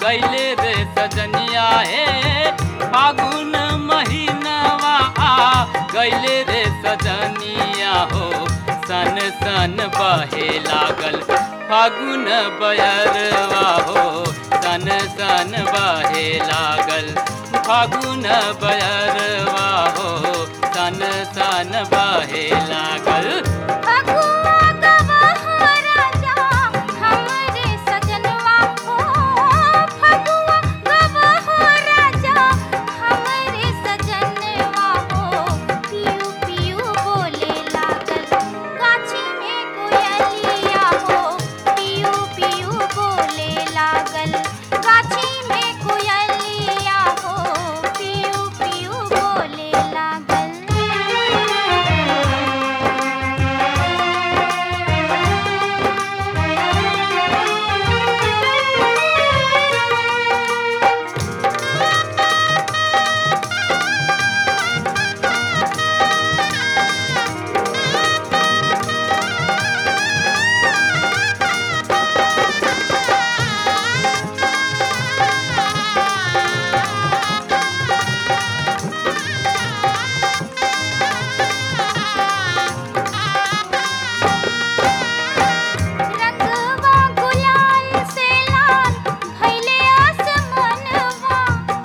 गैले रे सजनिया हे फागुन महीनवा आ गैले रे सजनिया हो सन सन बहे लागल फागुन बयरवा हो सन सन बहे लागल फागुन बयरवा हो सन सन बहे लागल फगुआ गवाह राजा हमरे सजनवा हो फगुआ गवाह राजा हमरे सजनवा हो पियू पियू बोले लागल गाछी में कोयलिया हो पियू पियू बोले लागल गाछी में कोयलिया हो पियू पियू बोले लागल रंगवा गुलाल से लाल भइले आसमनवा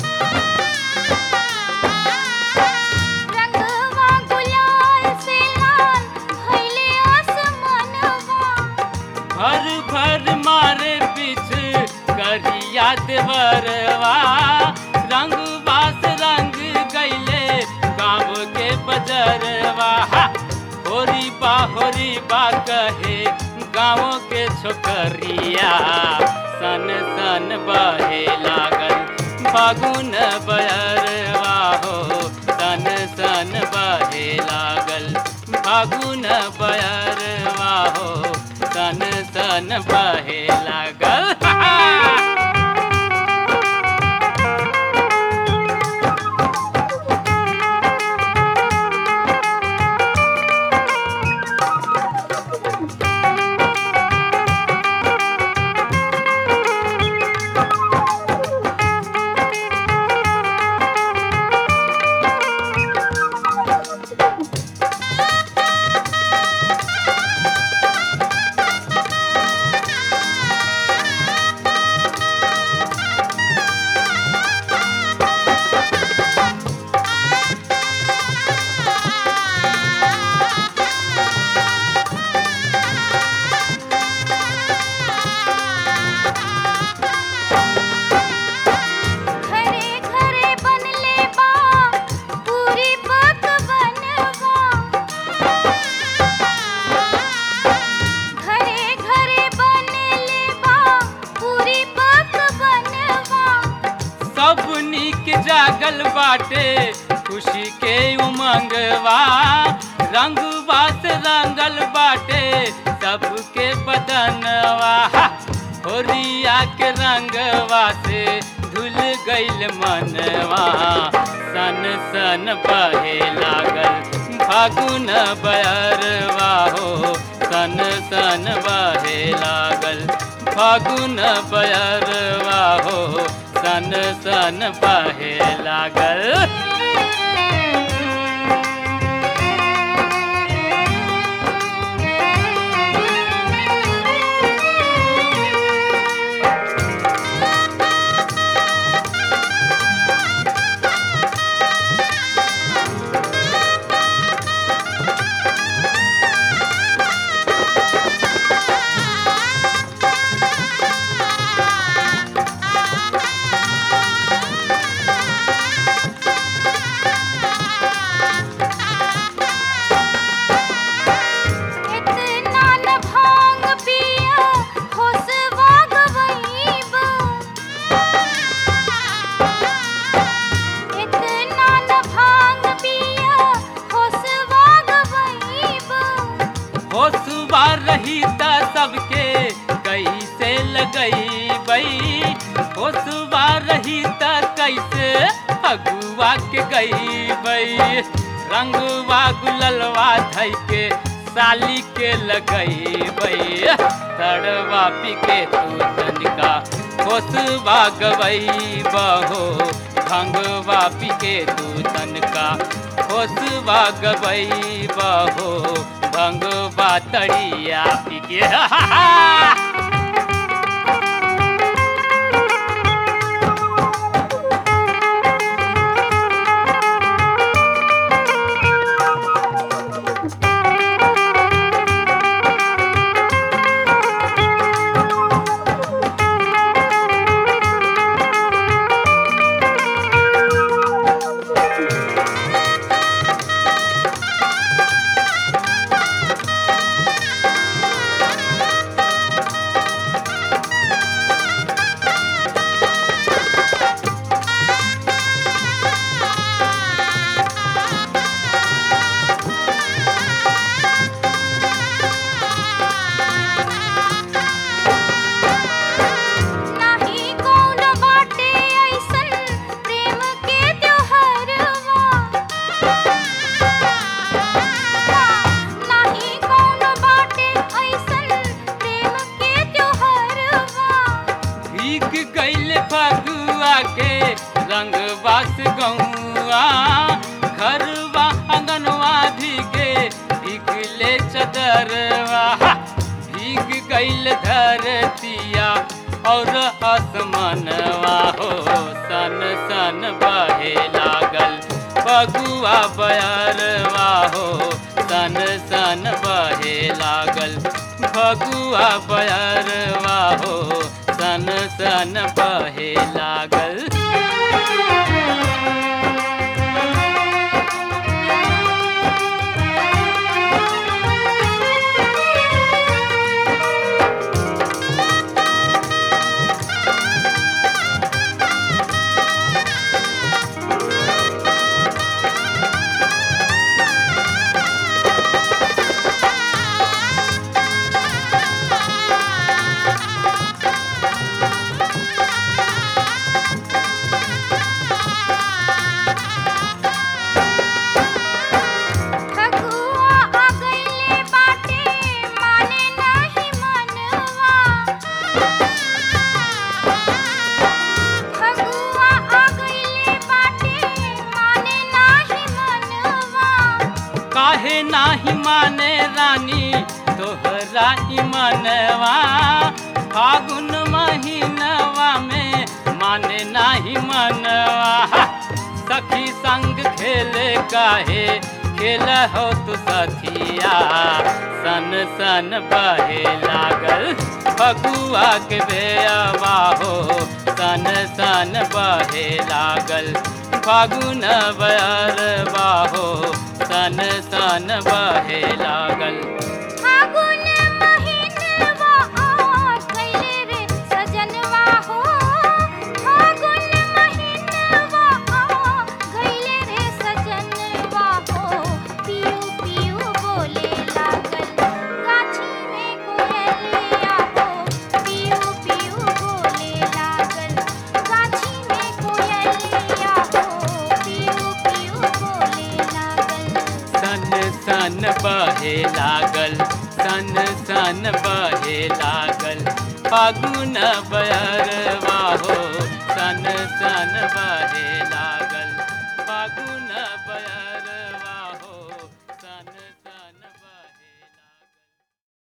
रंगवा गुलाल से लाल भइले आसमनवा भर भर मारे पीछ करिया देवरवा रंग बास रंग गैले गाँव के बजरवा हा! होरी बा होरी बा कहे गाँव के छोकरिया सन सन बहे लागल फागुन बयरवा हो सन सन बहे लागल फागुन बयरवा हो सन सन बहे लागल घरे घरे बनले बा पूरी पकवनवा घरे घरे बनले बा पूरी पकवनवा सब नीक जागल बाटे खुशी के उमंगवा रंगवा से रंगल बाटे सबके बदनवा हा! होरिया के रंगवा से धुल गइल मनवा सन सन बहे लागल फागुन बयरवा हो सन सन बहे लागल फागुन बयरवा हो सन सन बहे लागल इतना न भांग पिया होसवा गवईबा इतना न भांग पिया होसवा गवईबा हो सुबह रही त सबके कैसे लगई बई हो सुबह रही त कैसे अगुआ के गई बई रंगवा गुललवा धई के साली के लगई बई तड़वा पी के तू तनिका होसवा गवई बहो भंगवा पिके तू तनका होसवा गवई बहो भंगवा तड़िया पिके नाही कौन बाटे ऐसन प्रेम के त्योहारवा नाही कौन बाटे ऐसन प्रेम के त्योहारवा भीग गईल फगुआ के रंग बास गौआ घरवा अंगनवा भीगे भीगले चदरवा भीग गईल धरतिया और आसमानवा हो सन सन बहे लागल फगुआ बयरवा हो सन सन बहे लागल फगुआ बयरवा हो सन सन बहे लागल फगुआ आ गइले बाटे माने नाही मनवा फगुआ आ गइले बाटे माने नाही मनवा काहे नाही माने रानी तोहरा मनवा फागुन महीनवा में माने नाही मनवा सखी संग खेले काहे खेल हो तू सखिया सन सन बहे लागल फगुआ के बेअवा हो सन सन बहे लागल फागुन बयरवा हो सन सन बहे लागल फागुन महीनवा आ गइले रे सजनवा हो फागुन महीनवा आ गइले रे सजनवा हो पियू पियू बोले लागल गाछी में कोयलिया हो पियू पियू बोले लागल गाछी में कोयलिया हो पियू पियू बोले लागल सन सन बहे लागल सन सन बहे लागल फागुन बयर